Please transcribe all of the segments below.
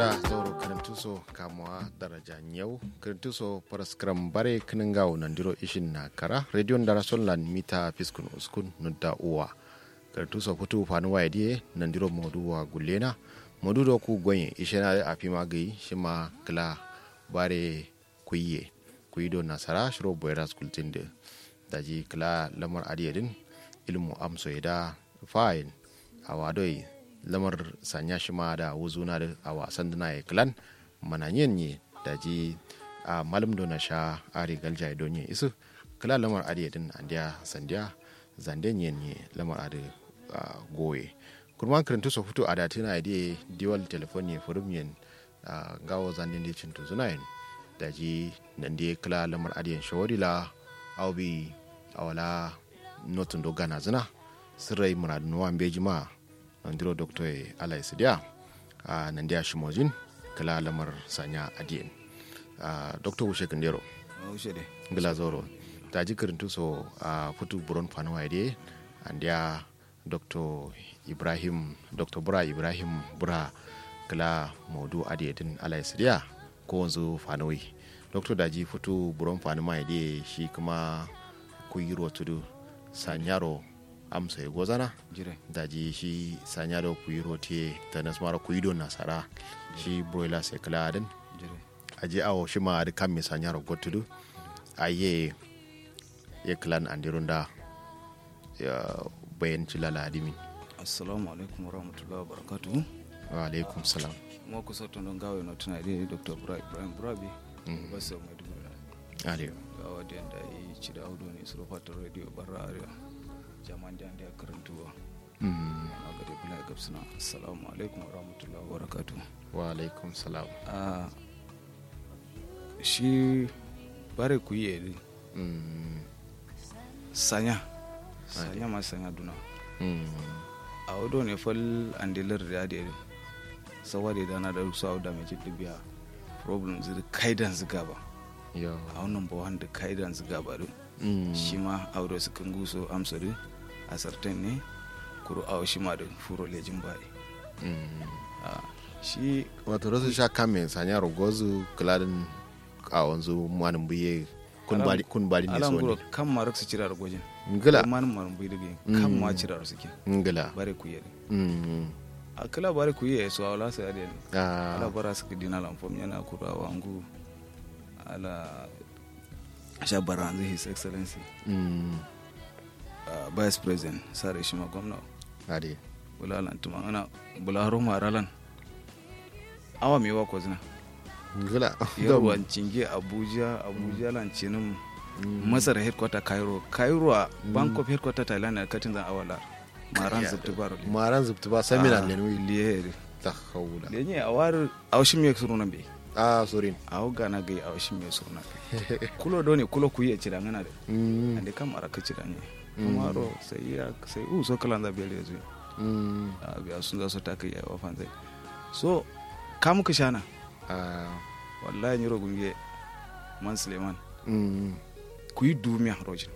da zauro karantuso kamuwa daraja yau karantuso paraskram bare kiningawo nandiro ishin na kara radio ndara sonlan mita fiskun uskun nudda uwa karantuso futu fanu waye die nandiro modu wa gulena modu do ku gonye ishena a fima gai shima kila bare kuyiye kuyido nasara shiro boyra skultin de daji kila lamar adiyadin ilmu amso da fayin a wadoi lamar sanya shi ma da wuzuna da a wasan dana ya kilan mananyen ne da ji a malam dona sha ari galja ya donye isu kila lamar adi din andiya sandiya zanden yen ne lamar adi goye kurman kirintu so fito a datina ide diwal telefon ne furum yen gawo zanden da cintu zuna yen da ji nan da kila lamar adi yen shawarila aubi awala notun do gana zina sirrai muradun wa beji ma andiro doctor e ala isidia a uh, nandia shimojin kala lamar sanya adiyen uh, doctor wushe kandero wushe de ngila zoro ta ji kirintu so a uh, futu buron fanuwa ide andia dr ibrahim dr bura ibrahim bura kala modu adiyedin ala isidia ko wanzu fanuwi dr daji futu buron fanuwa ide shi kuma kuyiro tudu sanyaro amsa ya gozana jire daji shi sanya da kuyi rote ta nasmara kuyi don nasara shi broiler sai kala adin jire aje awo shi ma da kan mai sanya ro gotudu aye ya klan andirun da ya bayan ci lala adimi assalamu alaikum warahmatullahi wabarakatuh wa alaikum salam mo ko soto don gawe no tana de dr bra ibrahim brabi basa mai dubu aliyo gawa da yanda yi ci da audio ne su fatar radio barra arewa jaman da ya karantuwa na ga da bila ga suna assalamu alaikum warahmatullahi wabarakatuh wa alaikum salam a shi bare ku yi eri sanya sanya ma sanya duna a wado ne fal andilar da da eri sawa da dana da su da mai cikin biya problem zai kaidan ziga ba yo a wannan ba wanda kaidan ziga ba din shi ma a wado su kan guso amsa din a sartan ne kuro a shi ma da furo lejin bayi shi wato rasu sha kan mai sanya ro gozu kladin a wanzu manin buye kun bari kun bari ne alan so guro ne kan marak su cirar gwajin ngila man marin bai dige kan ma cirar suke ngila bare ku yere mm a kala bare ku yere so awla sa yade ala ah bara su dina lan fom yana kura wangu ala sha baranzu his excellency mm uh, vice president sare shi ma gwamna ade bulalan tuma ana bularo maralan awa mi wa ko zina ngila yarwan cinge abuja abuja lan cinin masar headquarter cairo cairo a bank of headquarter thailand na katin zan awala maran zubtu baro maran zubtu ba seminar ne wi liye ta haula lenye a war awshi me suru nan be ah sorin aw gana gai awshi me suru nan be kulo do ne kulo kuyi ci da ngana de mm ande kam ara kaci da ne kuma ro sai ya sai u so kala da bele zu mm a biya sun za su ta kai wa fan zai so kam ka shana ah wallahi ni ro gunge man suleiman mm ku yi dumiya rojin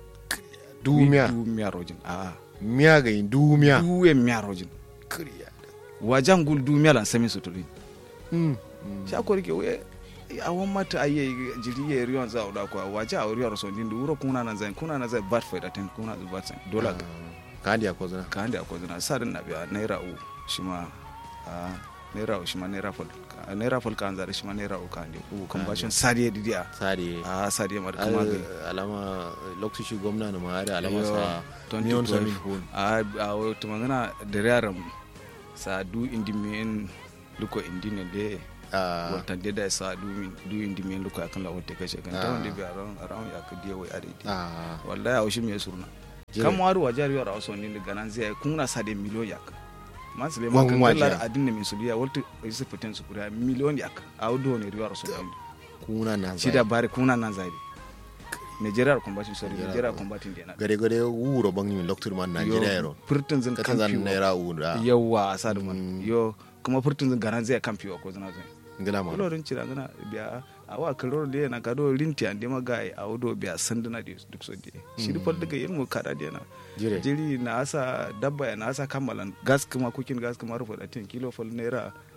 dumiya dumiya rojin a miya ga yin dumiya duwe miya rojin kriya wajan gul dumiya lan sami suturi mm sha ko rike we a wan mata aye jiri ye riyon za oda ko waja a riyon so din duro kuna nan zan kuna nan zan bat fa da ten kuna zu bat san dola ga kandi ko zana ka ande akwai zina sadin na biya naira u shi ma a naira u shi ma naira fol naira fol kan zare shi ma naira u kan de ku kan bashin sadiye didiya sare a sadiye mar kuma ga alama lokaci gwamna na ma da alama Yo, sa 2012. neon samin hun a a wata magana da yaran sa du indi men luko indi ne de ah wata de da sa du min du indi men luko akan la wata kashe kan ta wanda bi aran aran ya ka diya wai are di ah wallahi a shi me surna Jire. kam waru wajar yara waso ni daga nan zai kun na sa de miliyon yak man sile Wan ma kan wajiya. dollar adin ne min suliya walta isa fitin su kuriya miliyon yak a wudo ne riwa raso kuna na shi da bare kuna nan zai Nigeria combating sorry Nigeria Nigeria combating dena gare gare wuro bangi min loktur man Nigeria yaro furtun zin katan zan kamfi naira ura yawa a sa da man Mm. yo kuma furtun zin garan zai kamfi wa ko zina zai ngila ma kulorin cira gana biya a wa kaloro da yana kado linti ande maga a wudo biya sanduna da duk so die shi da fal daga yin mu kada da yana jire jiri na asa dabba ya na asa kammalan gas kuma kukin gas kuma rufe da tin kilo fal naira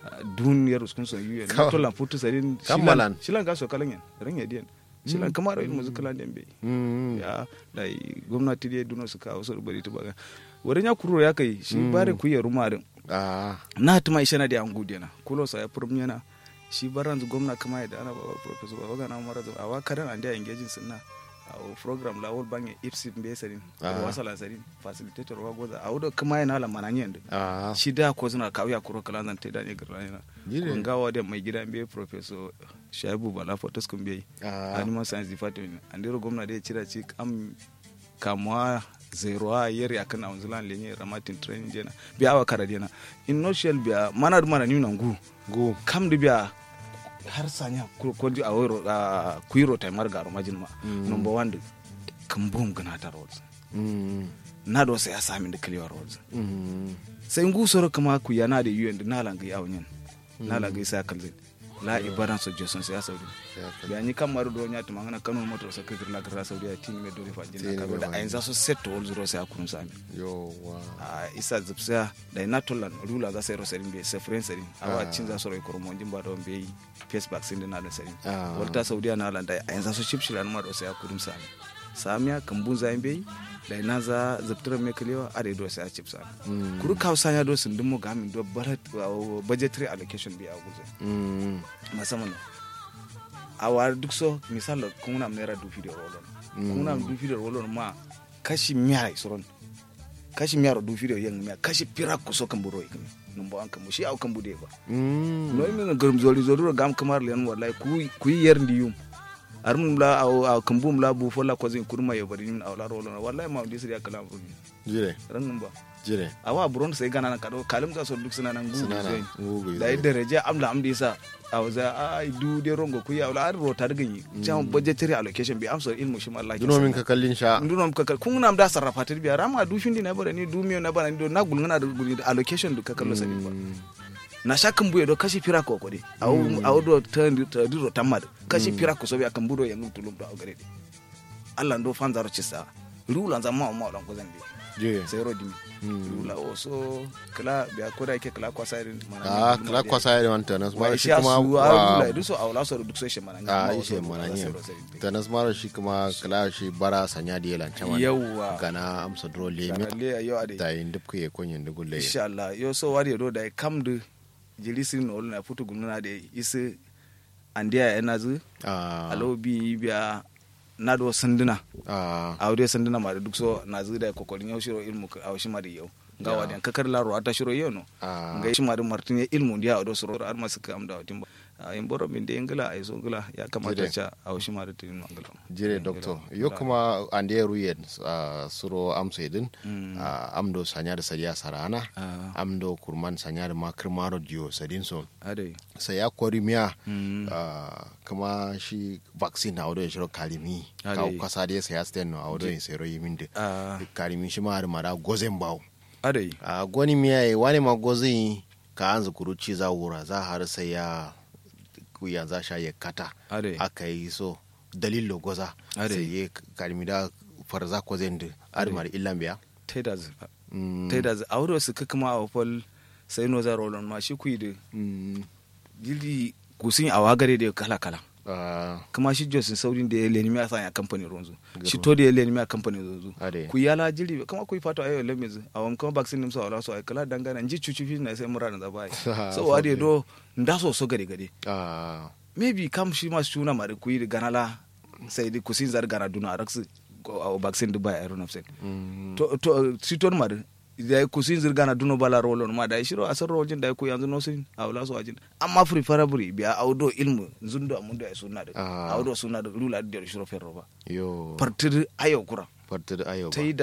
duniyar uskun so yuyen Kawa. na tolan putu sadin Kammalan. shilan ga so kalan yan ran yadiyan shilan kamar ilmu zakalan den be Mm. ya dai gwamnati dai duno su kawo su bari ta baga wurin ya kuro ya kai shi bare ku ya rumarin Ah. na tuma ishe na da an gude na kulo sa ya furum yana shi baran zu gwamna kama ya da ana baba professor baba gana mara zu awa kadan an da engaging sunna a program la wol bange ipsi mbe sarin Ah. wasala sarin facilitator wa goza a wudo kama yana la mananyen da Ah. shi da ko suna kawo ya kuro kala zan taida ne garra yana Jire. kun gawa da mai gida mbe professor shaibu bala fotos kun bai Ah. animal science department an dero gwamna da ya cira ci am kamuwa zero a yeri akan a wanzulan lenye ramatin training jena biya awa kara jena in no shell biya mana da mana nuna ngu Go. kam da biya har sanya ko ko di a wero a kuiro tai mar garo majin ma number 1 da kan bom gana ta roads Mm. na do sai ya sami da clear roads Mm. sai ngu soro kama ku yana da yuyen da na langai awnyen na langai sa kalzin la ibaran so joson sai ya saudi Ya ka- biya ni kam maru do nyati mangana kanu moto sa kekir la kira saudi ya tini me dole fa Tini jina me karo da fa ayin za so set to zero sai akun sami Yo, wa. a isa zipsa da ina tolan rula za sai ro sarin be sa friend sarin awa Ah. cin za so ro ko mo jimba do be face vaccine din na da sarin Ah. walta saudi na lan da ayin za so chip shilan ma do sai akun sami samiya kambun za be da ina za ziptra me kalewa are do sai a chip sami Mm. kuru kausa ya do sun dimo ga min do barat budgetary allocation bi a guzo Mm. musamman a wari duk so misal kuna naira dufi da rolon kuna dufi da rolon ma kashi miyar isoron kashi miyar dufi da yan miya kashi pira ku so kan buro ikin number an kamu shi au kan bude ba Mm. no min garum zori zori gam kamar len wallahi ku ku yer ndiyum armum la au au kambum la bu fola ko zin kurma yo bari min awla rolon wallahi ma ndi siriya kala buru Jire. ran ba Jire. awa buron sai gana nan kado kalim za so duk suna nan gugu Sunana. zai Ngugu. da yadda reje amla amdi sa a waza a du de rongo ku ya wala ar rota daga yi jam budgetary allocation bi amsa ilmu shi Allah Duno min ka kallin sha. nduno ka kal kun nam da sarrafa ta biya rama du findi na bara ni du miyo na bara ni do na gulngana da gulni da allocation du ka kallo sani ba na shakan buye do kashi pira ko ko de aw aw do ta ta du ro tamad kashi pira ko so biya kan budo yangu tulum do gare de Allah ndo fanzaro cisa rula zama ma ma ko zandi Jire. sai ro dimi rula o so kala biya ko da yake kala kwasa irin Ah, kala kwasa ya wanta nas wa mara shi shi kuma kuma wa wa du so awla so duk so shi mana a ishe mana ne ta nas mara shi kuma kala shi bara sanya da yalan chaman yawa gana amsa dro lemi le ayo ade da yin duk ye konyen da gulle insha Allah yo so wari do da kam du jilisi no na futu gumna de isi andiya yana zu a alo bi biya na do sanduna a a wuri sanduna ma da duk so na zu da kokorin yau shiro ilmu ka aw shi ma da yau ga Ya. wadan kakar laro ata shiro yau no a ga shi ma da martin ya ilmu dia do suro ar masu ka amda watin ba a yin boro min de ingila ay so ngila ya kamata Jide. cha aw shi ma da tin ngila jire doctor yo kuma ande ruyen a suro amsa idin a amdo sanya da sariya sarana Ah. amdo kurman sanya da makar maro dio sadin so ade sai ya kori miya Mm. ah, kuma shi vaccine a wadon shiro karimi Ade. ka kasa da ya sten no a wadon sai royi min da Ah. karimi shi ma har mara gozen bawo ade a gwani miya yi wani ma gozin ka an zukuru ci za wura za har sai ya ya za sha ya kata ade aka yi so dalilo goza Ade. sai ya karimi da farza ko zai da armar illan biya teda zu Mm, teda zu awro su kuma a fol sai no za rolon ma shi kuyi da mm, jili kusin a wagare da kala kala ah, kuma shi josin saurin da ya leni mi asa ya kamfani ronzu Garo. shi to da ya leni mi a kamfani ronzu Ade. ku yala jili kama ku fato ayo lemin zu a wani kama vaccine nim so wala so ay kala dangana nji chuchu fi na sai mura da bai so wade do nda so so gare gare ah, maybe kam shi ma suna mari ku yi ganala sai di kusin zar gana duna araksu a vaccine du bai iron nafsen mm, to to si ton mari da ku sin zirga na duno bala rolon ma da shiro asar rojin da ku yanzu no sin awla so ajin amma preferably biya awdo ilmu zundo amundo ay sunna da Ah. awdo sunna da lula da shiro ferro ba yo partir ayo kura farta da ayo ba tai da